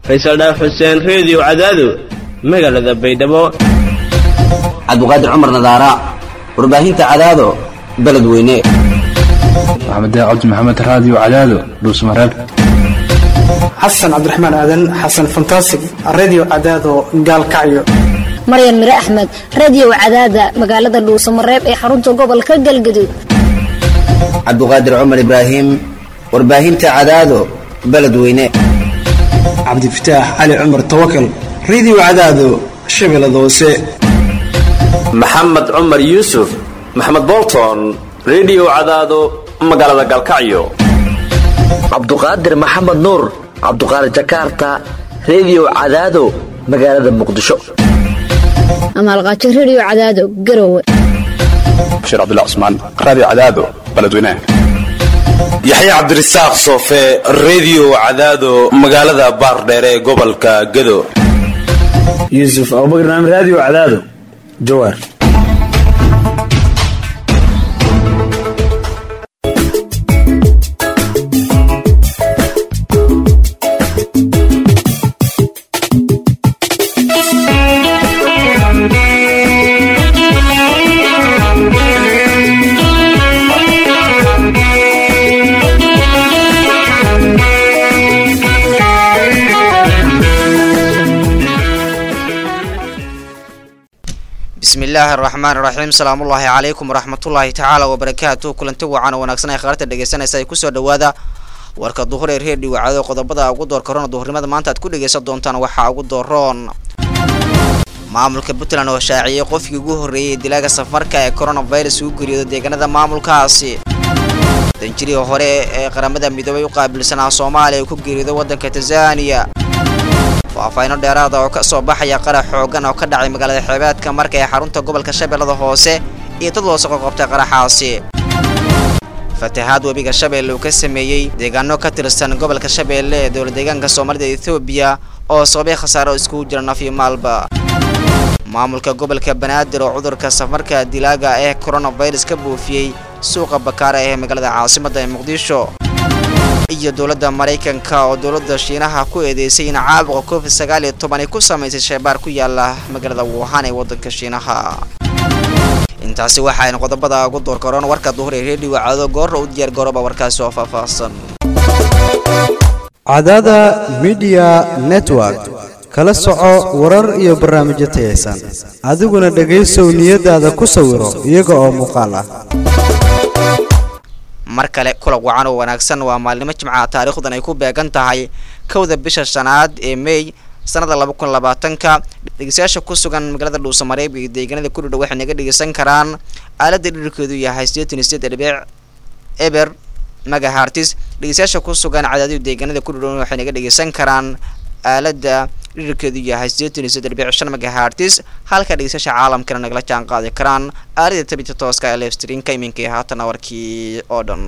faysal dhaaf xuseen reediyo cadaado magaalada baydhabo cabdiqaadir cumar nadaara warbaahinta cadaado beledweyne maxamed cabdi maxamed raadiyo cadaado dhuusmareeb xasan cabdiraxmaan aadan xasan fantasig radio cadaado gaalkacyo maryan mire axmed radio cadaada magaalada dhuusamareeb ee xarunta gobolka galgaduud cabdiqaadir cumar ibraahim warbaahinta cadaado beledweyne cabdifataax cali cumar tawakal radio cadaado shabeellada hoose maxamed cumar yuusuf maxamed bolton redio cadaado magaalada galkacyo cabduqaadir maxamed nuur cabduqaadir jakarta redio cadaado magaalada muqdisho amaalqaajo radio cadaado garowe bashiir cabdullah cusmaan raadiyo cadaado beledweynaha yaxya cabdirasaaq soofe redio cadaado magaalada baardheere ee gobolka gado yuusuf abubakar naam raadiyo cadaado jawaar bismillaahi araxmaan iraxiim salaamullaahi calaykum waraxmatullaahi tacaala wabarakaatu kulanti wacan oo wanaagsan ay khaarta dhegeysanaysa ay kusoo dhawaada warka duhur ee reediyo wacado qodobada ugu door korona duhurnimada maanta aad ku dhegeysan doontaan waxaa ugu dooroon maamulka puntland oo shaaciyey qofkii ugu horreeyay dilaaga safarka ee coronavirus ugu geeriyooda deegaanada maamulkaasi danjirihii hore ee qaramada midoobay u qaabilsanaa soomaaliya uu ku geeriyooday waddanka tanzaniya faahfaahino dheeraada oo ka soo baxaya qarax xoogan oo ka dhacay magaalada xeebeedka marka ee xarunta gobolka shabeellada hoose iyo dad loo soo qabtay qaraxaasi fatahaad webiga shabeelle uu ka sameeyey deegaano ka tirsan gobolka shabeelle ee dowla deegaanka soomaalida ethoobiya oo sababay khasaaro iskugu jira naf iyo maalba maamulka gobolka banaadir oo cudurka safarka dilaaga ee coronavirus ka buufiyey suuqa bakaara ee magaalada caasimadda ee muqdisho iyo dowladda maraykanka oo dowladda shiinaha ku eedeysay in caabuqa covid sagaal iyo toban ay ku samaysay sheebaar ku yaala magaalada wuhan ee waddanka shiinaha intaasi waxaaynu qodobada ugu door karoon warka duhur ee reediyo cado goorra u diyaar garooba warkaasi oo faahfaahsan cadada midiya network kala soco warar iyo barnaamijyo tayaysan adiguna dhegaysow niyadaada ku sawiro iyaga oo muuqaal ah mar kale kulag wacan oo wanaagsan waa maalnimo jimcaha taariikhdan ay ku beegan tahay kowda bisha shanaad ee mey sanada laba kun labaatanka dhegeystayaasha ku sugan magaalada dhuusamareeb iyo deegaanada ku dhudhow waxay naga dhegeysan karaan aaladda dhirarkeedu yahay sideetan iyo sideed dhibic eber magahartis dhegeystayaasha ku sugan cadaadiyo deegaanada ku dhudhow waxay naga dhegeysan karaan aaladda dhirarkeedu yahay sideetan iyo sideed dhibic shan magahartis halka dhegeystayaasha caalamkana nagala jaan qaadi karaan aalada tabita tooska ee lefstreamka iminkii haatan warkii oo dhan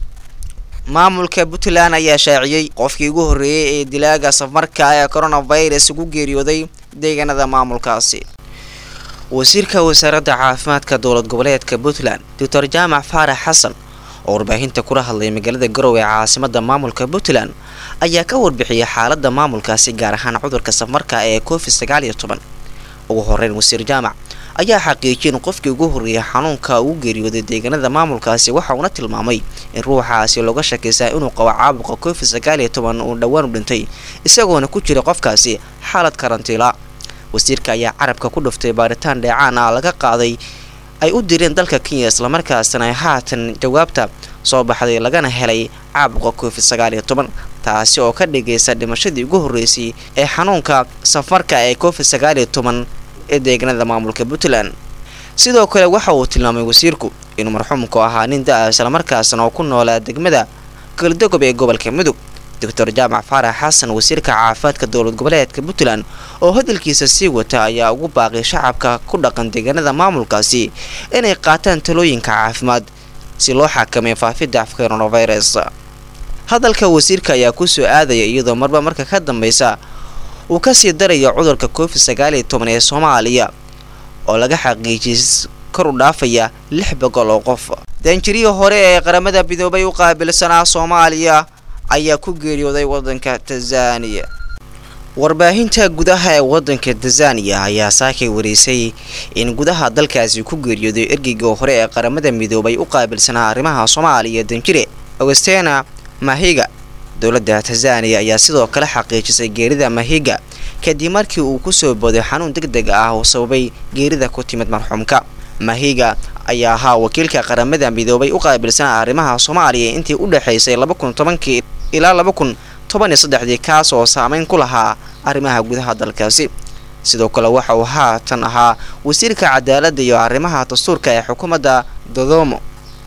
maamulka puntland ayaa shaaciyey qofkii ugu horreeyey ee dilaaga safarka ee coronavirus ugu geeriyooday deegaanada maamulkaasi wasiirka wasaaradda caafimaadka dowlad goboleedka puntland doctor jaamac faarax xasan oo warbaahinta kula hadlay magaalada garowe ee caasimada maamulka puntland ayaa ka warbixiyay xaalada maamulkaasi gaar ahaan cudurka safarka ee covid sagaal iyo toban ugu horeyn wasiir jaamac ayaa xaqiijiyay in qofkii ugu horreeyay xanuunka ugu geeriyooday deegaanada maamulkaasi waxa uuna tilmaamay in ruuxaasi looga shakaysaa inuu qabo caabuqa covid sagaal iyo toban uu dhowaan u dhintay isagoona ku jira qofkaasi xaalad karantiila wasiirka ayaa carabka ku dhuftay baaritaan dheecaan ah laga qaaday ay u direen dalka kenya islamarkaasna ay haatan jawaabta soo baxday lagana helay caabuqa covid sagaal iyo toban taasi oo ka dhigaysa dhimashadii ugu horreysay ee xanuunka safarka ee covid sagaal iyo toban ee deegaanada maamulka puntland sidoo kale waxa uu tilmaamay wasiirku inuu marxuumku ahaa nin da-a islamarkaasna oo ku noolaa degmada galdogob ee gobolka mudug doctor jaamac faarax xasan wasiirka caafimaadka dowlad goboleedka puntland oo hadalkiisa sii wata ayaa ugu baaqay shacabka ku dhaqan deegaanada maamulkaasi inay qaataan talooyinka caafimaad si loo xakameeyo faafidda coronavirus hadalka wasiirka ayaa kusoo aadaya iyadoo marba marka ka dambeysa uu kasii darayo cudurka covid sagaal iyo toban ee soomaaliya oo laga xaqiijiyay kor u dhaafaya lix boqol oo qof daanjirihii hore ee qaramada midoobay u qaabilsanaa soomaaliya ayaa ku geeriyooday wadanka tanzaniya warbaahinta gudaha ee wadanka tanzaniya ayaa saakay wareysay in gudaha dalkaasi ku geeriyooday ergeyga hore ee qaramada midoobay u qaabilsanaa arrimaha soomaaliya danjire augustena mahiga dowladda tanzaniya ayaa sidoo kale xaqiijisay geerida mahiga kadib markii uu kusoo booday xanuun deg deg ah oo sababay geerida ku timid marxuumka mahiga ayaa ahaa wakiilka qaramada midoobay u qaabilsanaa arrimaha soomaaliya intii u dhexaysay laba kun tobankii ilaa laba kun toban iyo saddexdii kaas oo saameyn ku lahaa arrimaha gudaha dalkaasi sidoo kale waxa uu haatan ahaa wasiirka cadaaladda iyo arrimaha dastuurka ee xukuumadda dodomo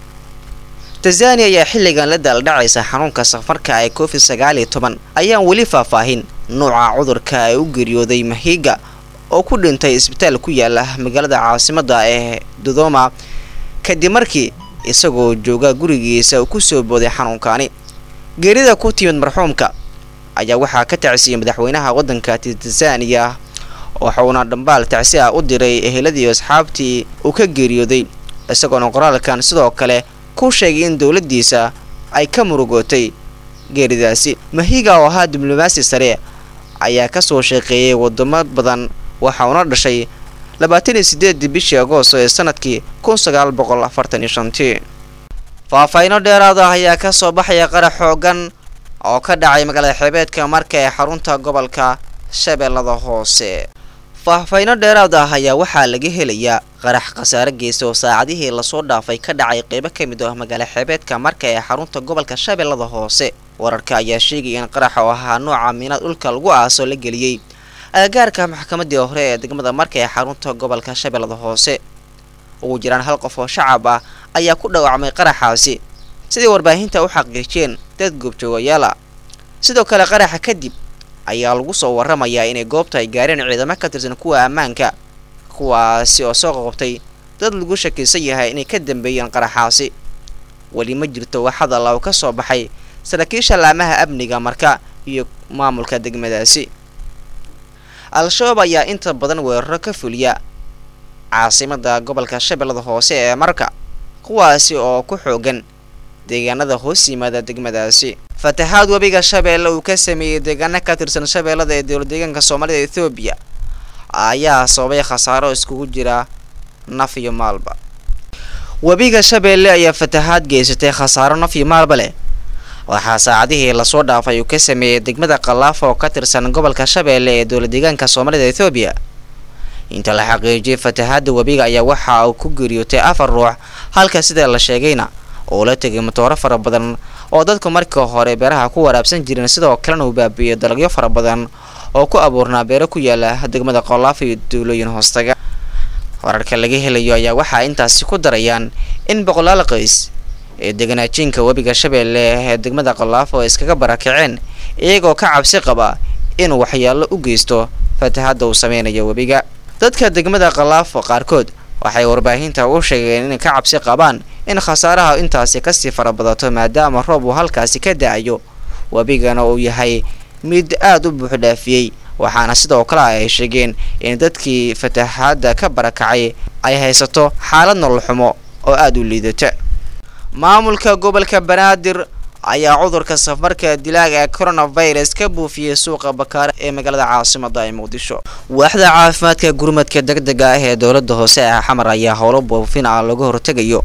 tanzaniya ayaa xilligan la daaldhacaysa xanuunka safarka ee covid sagaal iyo toban ayaan weli faahfaahin nuuca cudurka ee u geeriyooday mahiga oo ku dhintay isbitaal ku yaala magaalada caasimadda ee dodoma kadib markii isagoo jooga gurigiisa ku soo booday xanuunkaani geerida ku timid marxuumka ayaa waxaa ka tacsiyey madaxweynaha waddanka tanzaniya waxuuna dhambaal tacsi ah u diray eheladii asxaabtii uu ka geeriyooday isagoona qoraalkan sidoo kale ku sheegay in dowladdiisa ay ka murugootay geeridaasi mahiga oo ahaa diblomaasi sare ayaa kasoo shaqeeyay wadamo badan waxauna dhashay labaatan iyo sideedii bishii agoosto ee sanadkii kun sagaal boqol afartan iyo shantii faahfaahiino dheeraad ah ayaa kasoo baxaya qarax xoogan oo ka dhacay magaalada xeebeedka marka ee xarunta gobolka shabeellada hoose faahfaahiino dheeraad ah ayaa waxaa laga helayaa qarax khasaare geysta oo saacadihii lasoo dhaafay ka dhacay qeybo ka mid ah magaala xeebeedka marka ee xarunta gobolka shabeellada hoose wararka ayaa sheegaya in qaraxa oo ahaa nooca miinaad dhulka lagu aasoo la geliyey agagaarka maxkamadii hore ee degmada marka ee xarunta gobolka shabeellada hoose ugu jiraan hal qof oo shacab ah ayaa ku dhaawacmay qaraxaasi sidai warbaahinta u xaqiijiyeen dad goobjoogayaal ah sidoo kale qaraxa kadib ayaa lagu soo waramayaa inay goobta ay gaareen ciidamo ka tirsan kuwa ammaanka kuwaasi oo soo qoqobtay dad lagu shakiisan yahay inay ka dambeeyeen qaraxaasi weli ma jirto wax hadal oo ka soo baxay saraakiisha laamaha amniga marka iyo maamulka degmadaasi al-shabaab ayaa inta badan weeraro ka fuliya caasimada gobolka shabeellada hoose ee marka kuwaasi oo ku xoogan deegaanada hoos yimaada degmadaasi fatahaad webiga shabeelle uu ka sameeyey deegaano ka tirsan shabeellada ee dowlad deegaanka soomaalida ethoobiya ayaa sababay khasaaro iskugu jira naf iyo maalba webiga shabeelle ayaa fatahaad geysatay khasaaro naf iyo maalba leh waxaa saacadihii lasoo dhaafay uu ka sameeyey degmada khalaaf oo ka tirsan gobolka shabeelle ee dowlad deegaanka soomaalida ethoobiya inta la xaqiijiyay fatahaada webiga ayaa waxa uu ku geeriyootay afar ruux halka sida la sheegayna uu la tegay matooro fara badan oo dadku markii hore beeraha ku waraabsan jireen sidoo kalena uu baabiiyey dalagyo fara badan oo ku abuurnaa beero ku yaala degmada khalaaf iyo duulooyin hoostaga wararka laga helayo ayaa waxaa intaasi ku darayaan in boqolaal qays ee deganaajiinka webiga shabeelle ee degmada khalaaf oo iskaga barakaceen iyagoo ka cabsi qaba inuu waxyaalo u geysto fatahaadda uu sameynayo webiga dadka degmada khalaaf qaarkood waxay warbaahinta u sheegeen inay ka cabsi qabaan in khasaaraha intaasi kasii farabadato maadaama roob uu halkaasi ka da-ayo webigana uu yahay mid aada u buuxdhaafiyey waxaana sidoo kale ay sheegeen in dadkii fatahaadda ka barakacay ay haysato xaalad nolol xumo oo aada u liidata maamulka gobolka banaadir ayaa cudurka safarka dilaaga ee coronavirus ka buufiyey suuqa bakaare ee magaalada caasimada ee muqdisho waaxda caafimaadka gurmadka deg dega ah ee dowlada hoose ee xamar ayaa howlo buufin ah laga hortegayo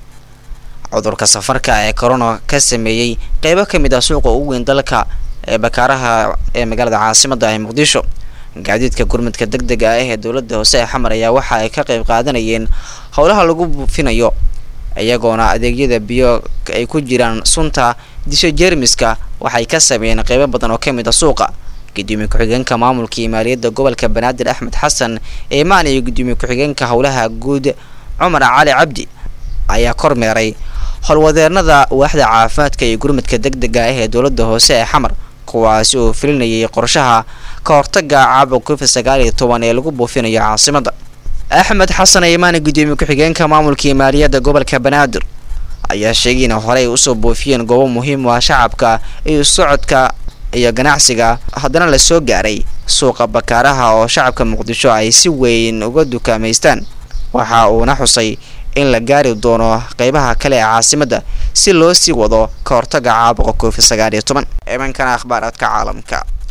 cudurka safarka ee corona ka sameeyey qeybo ka mid ah suuqa ugu weyn dalka ee bakaaraha ee magaalada caasimada ee muqdisho gaadiidka gurmadka deg dega ah ee dowlada hoose ee xamar ayaa waxa ay ka qeyb qaadanayeen howlaha lagu buufinayo iyagoona adeegyada biyo ay ku jiraan sunta disho jeermiska waxay ka sameeyeen qeybo badan oo ka mid a suuqa gudoomiye ku-xigeenka maamulka iyo maaliyadda gobolka banaadir axmed xasan eemaan iyo gudoomiye ku-xigeenka howlaha guud cumar cali cabdi ayaa kormeeray howlwadeenada waaxda caafimaadka iyo gurmadka deg dega ah ee dowlada hoose ee xamar kuwaasi oo filinayay qorshaha ka hortaga caabuq covid sagaal iyo toban ee lagu buufinayo caasimada axmed xasan eemaan gudoomiye ku-xigeenka maamulka iyo maaliyadda gobolka banaadir ayaa sheegay in horey usoo buufiyeen goobo muhiim u ah shacabka iyo socodka iyo ganacsiga haddana lasoo gaaray suuqa bakaaraha oo shacabka muqdisho ay si weyn uga dukaamaystaan waxa uuna xusay in la gaari doono qeybaha kale ee caasimadda si loo sii wado ka hortaga caabuqa covid sagaal iyo toban imankana akhbaaraadka caalamka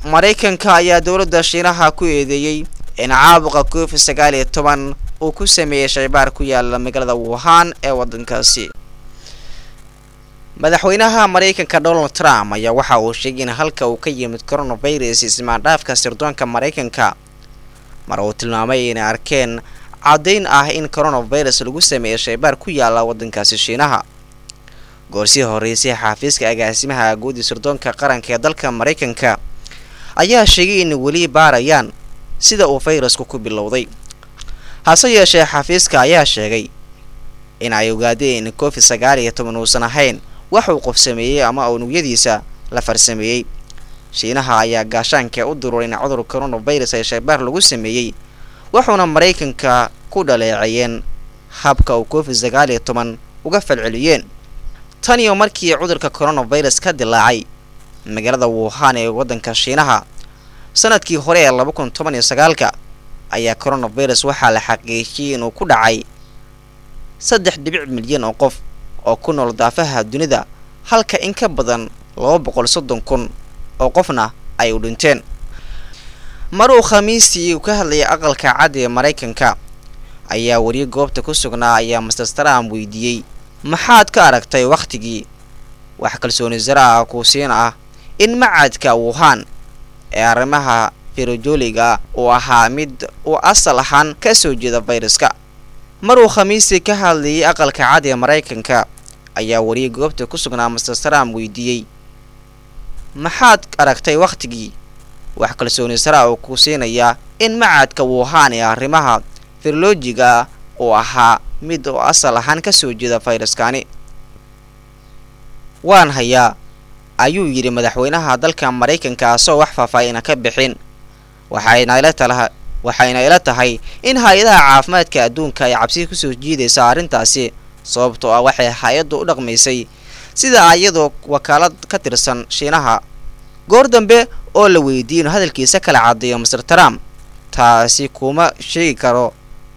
maraykanka ayaa dowladda shiinaha ku eedeeyey in caabuqa covid sagaal iyo toban uu ku sameeyey shaybaar ku yaala magaalada wuhan ee waddankaasi madaxweynaha maraykanka donald trump ayaa waxa uu sheegay in halka uu ka yimid coronavirus ismaandhaafka sirdoonka maraykanka mar uu tilmaamay inay arkeen caddayn ah in coronavirus lagu sameeyey shaybaar ku yaala waddankaasi shiinaha goorsii horreysay xaafiiska agaasimaha guudi sirdoonka qaranka ee dalka maraykanka ayaa sheegay in weli baarayaan sida uu fayrasku ku bilowday hase yeeshee xafiiska ayaa sheegay in ay ogaadeen in covid sagaal iyo toban uusan ahayn wax uu qof sameeyey ama unugyadiisa la farsameeyey shiinaha ayaa gaashaanka u dururay in cudur coronavirus ee shaybaar lagu sameeyey wuxuuna maraykanka ku dhaleeceeyeen habka uu covid sagaal iyo toban uga falceliyeen tan iyo markii cudurka coronavirus ka dilaacay magaalada wuhan ee waddanka shiinaha sanadkii hore ee laba kun toban iyo sagaalka ayaa coronavirus waxaa la xaqiijiyey inuu ku dhacay saddex dhibic milyan oo qof oo ku nool daafaha dunida halka in ka badan laba boqol soddon kun oo qofna ay u dhinteen mar uu khamiistii ka hadlayay aqalka cad ee maraykanka ayaa weli goobta ku sugnaa ayaa master trump weydiiyey maxaad ka aragtay wakhtigii wax kalsooni sara ah kuusiin ah in macadka wuhan ee arrimaha firojoliga uu ahaa mid uu asal ahaan ka soo jeeda fayraska mar uu khamiistii ka hadlayay aqalka cad ee maraykanka ayaa weli goobta ku sugnaa master trump weydiiyey maxaad aragtay wakhtigii wax kalsooni sara uu ku siinayaa in macadka wuhan ee arrimaha firolojiga uu ahaa mid oo asal ahaan ka soo jeeda fayraskani waan hayaa ayuu yidhi madaxweynaha dalka maraykanka asoo wax faahfaahina ka bixin waxayna ila tala waxayna ila tahay in hay-adaha caafimaadka adduunka ay cabsi kusoo jiidaysa arrintaasi sababtoo ah waxay hay-addu u dhaqmaysay sida iyadoo wakaalad ka tirsan shiinaha goor dambe oo la weydiiyey inuu hadalkiisa kala caddeeyo master trump taasi kuma sheegi karo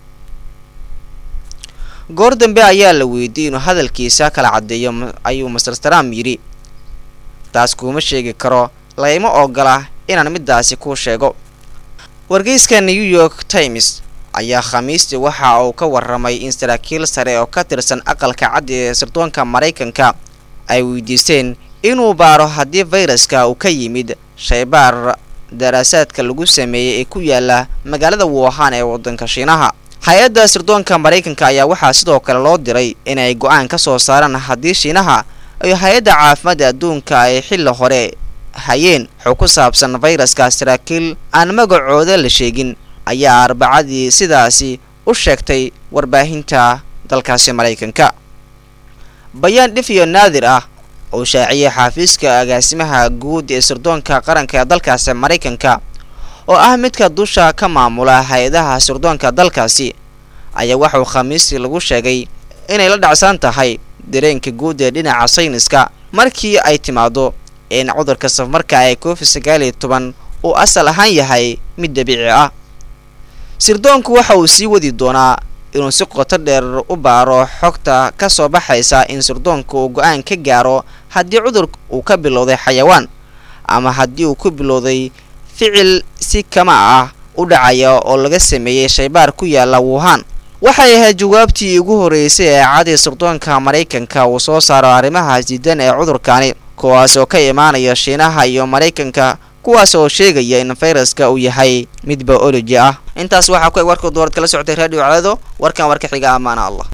goor dambe ayaa la weydiiyey inuu hadalkiisa kala caddeeyo ayuu master trump yidhi taas kuma sheegi karo layma ogola inaan middaasi kuu sheego wargeyska new york times ayaa khamiistii waxa uu ka warramay in saraakiil sare oo ka tirsan aqalka cad ee sirdoonka maraykanka ay weydiisteen inuu baaro haddii fayraska uu ka yimid shaybaar daraasaadka lagu sameeyey ee ku yaala magaalada wuhan ee waddanka shiinaha hay-adda sirdoonka maraykanka ayaa waxaa sidoo kale loo diray inay go-aan ka soo saaraan haddii shiinaha ay hay-adda caafimaadda adduunka ay xilli hore hayeen xog ku saabsan fayraska saraakiil aan magacooda la sheegin ayaa arbacadii sidaasi u sheegtay warbaahinta dalkaasi maraykanka bayaan dhif iyo naadir ah oo shaaciyay xaafiiska agaasimaha guud ee sirdoonka qaranka ee dalkaasi maraykanka oo ah midka dusha ka maamula hay-adaha sirdoonka dalkaasi ayaa waxauu khamiistii lagu sheegay inay la dhacsan tahay dareenka guud ee dhinaca sayniska markii ay timaado in cudurka safarka ee covid sagaal iyo toban uu asal ahaan yahay mid dabiici ah sirdoonku waxa uu sii wadi doonaa inuu si qoto dheer u baaro xogta ka soo baxaysa in sirdoonku uu go-aan ka gaaro haddii cudur uu ka bilowday xayawaan ama haddii uu ku bilowday ficil si kama ah u dhacaya oo laga sameeyey shaybaar ku yaala wuhan waxay ahayd jawaabtii ugu horreysay ee cadii sirdoonka maraykanka uu soo saaro arrimaha diidan ee cudurkani kuwaas oo ka imaanaya shiinaha iyo maraykanka kuwaas oo sheegaya in fayraska uu yahay mid bioloji ah intaas waxaa ku eg warka doorad kala socotay radio cadaado warkan warka xiga amaana allah